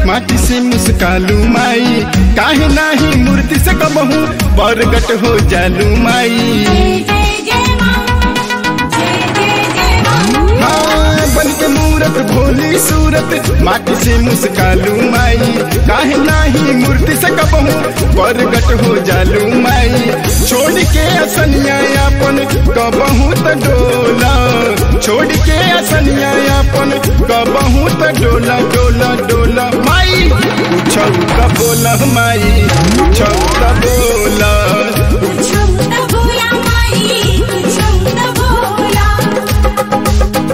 माटी से मुस्कालू माई काहे नाही मूर्ति से कबहू बरगट हो जालू माई जय जय जय मां जय जय जय मां हाँ, बन के मूरत भोली सूरत माटी से मुस्कालू माई काहे नाही मूर्ति से कबहू बरगट हो जालू माई छोड़ के असनिया अपन कबहू त डोला छोड़ के असनिया अपन कबहू त डोला डोला डोला माई पूछौ त बोला माई पूछौ त बोला पूछो त बोला माई पूछो त बोला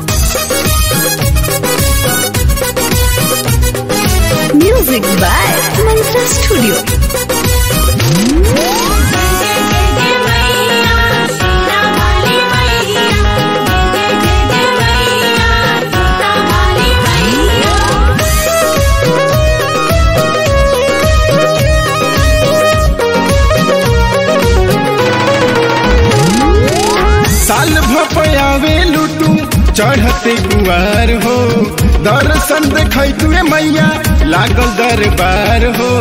Music by Mantra Studio. जय जय जय मैया सीता वाली मैया जय जय जय मैया सीता वाली मैया साल भपयावे लुटू चढ़ते गुआर हो दर्शन देखै तुए मैया लागल दरबार हो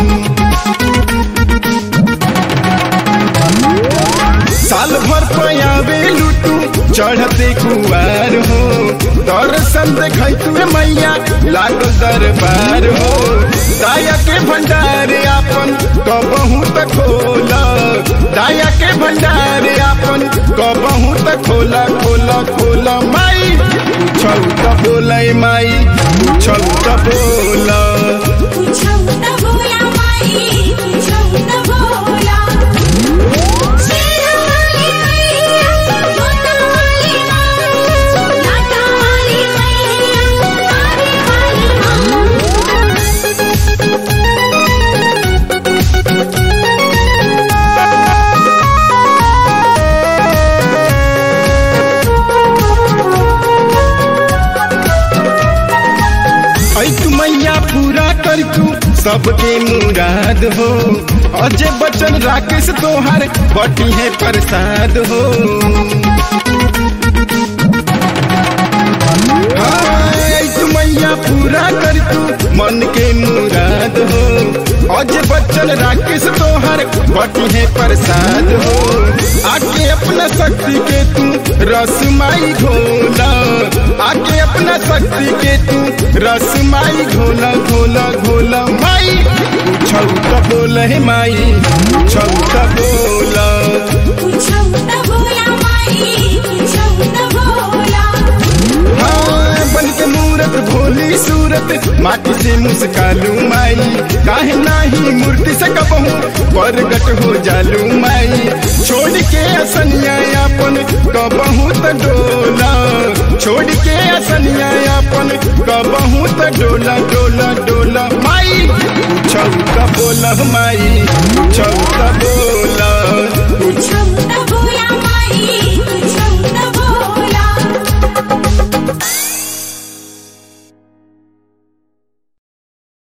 साल भर पयावे लुटू चढ़ते कुआर हो दर्शन देखै तुए मैया लागल दरबार हो दाया के भंडार आपन कबहू त खोला दाया के भंडार आपन कबहू त खोला खोला खोला माई पूछौ त बोलै माई पूछौ त बोला पूछो त बोला माई पूछो त बोला सीता वाली मैया जोता वाली मां लाटा वाली मैया तारे वाली ऐ तू मैया पूरा कर तू सबके मुराद हो अजय बचन राकेश तोहार बटी है प्रसाद हो हाँ, ऐ तू मैया पूरा कर तू मन के मुराद हो अजय बच्चन राकेश तोहार बटी है प्रसाद हो आके अपना शक्ति के तू रसमाई घोला आके अपना शक्ति के तू रसमाई घोला घोला घोला माई पूछौ त बोल हे माई पूछौ त बोला पूछो त बोला माई पूछो त बोला हाँ, बन के मूरत भोली सूरत माटी से मुस्कालू माई काहे नाही मूर्ति से कबहू बरगट हो जालू माई छोड़ के असनिया अपन कबहू त डोला छोड़ के असनिया अपन कबहू त डोला डोला डोला माई पूछौ त बोला माई पूछौ त बोला